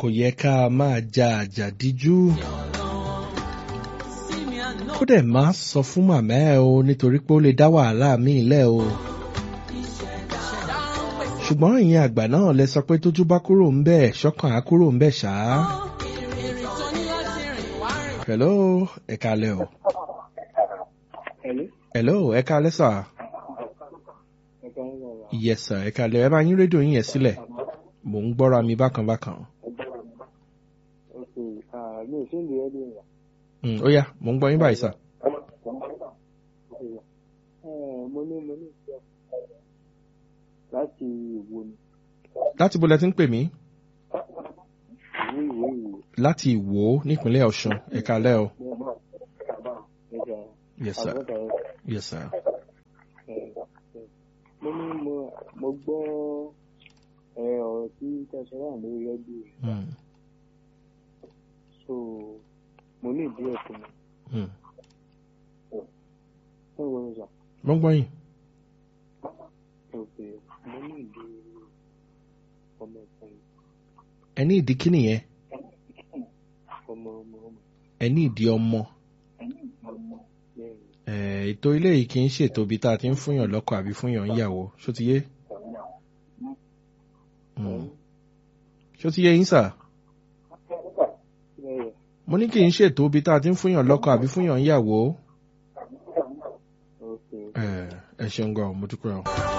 kò yẹ ká máa ja àjàdíjú kó dẹ̀ má sọ fún màmá ẹ o nítorí pé ó lè dá wàhálà míì lẹ̀ o ṣùgbọ́n ìyẹn àgbà náà lẹ sọ pé tójú bá kúrò ń bẹ̀ ṣọ́kàn á kúrò ń bẹ̀ ṣáá. hello ẹ kalẹ o. hello ẹ kalẹ sà. yes sir ẹ kalẹ ẹ máa yín rédíò yín yẹn sílẹ̀ mò ń gbọ́ra mi bákan bákan. Mm, ó yá mò ń gbọ́ yín báyìí sà. mo ní mo ní ìjọ láti ìwo ni láti bó lẹ ti ń pè mí ìwé ìwé ìwé láti ìwò nípínlẹ̀ ọ̀ṣun ẹ kalẹ́ o. nígbà yes sir àbọ̀dà yes sir. mo ní mo mo gbọ́ ẹ ọ̀rọ̀ tí tẹ̀sán wà lórí rẹ́díò Mm, so mo ní ìdí ẹ̀ fún mi mm. ẹ wọ ìjà mo ń gbọ́ yín. òkè mo ní ìdí ọmọ ẹ̀fọn mi ẹ ní ìdí kíni yẹn ọmọ ọmọ ọmọ ẹ ní ìdí ọmọ. bẹ́ẹ̀ ni Eh, ètò ilé yìí kì í ṣètò ibi tá a ti ń fúnyàn lọ́kọ àbí fúnyàn níyàwó ṣó ti yé. Mm. ṣó ti yé yín sà. bẹ́ẹ̀ mo ní kì í ṣètò ibi tá a ti ń fúnyàn lọ́kọ àbí fúnyàn níyàwó. òkè Eh, ẹ ṣeun gan mo dúpẹ́ o.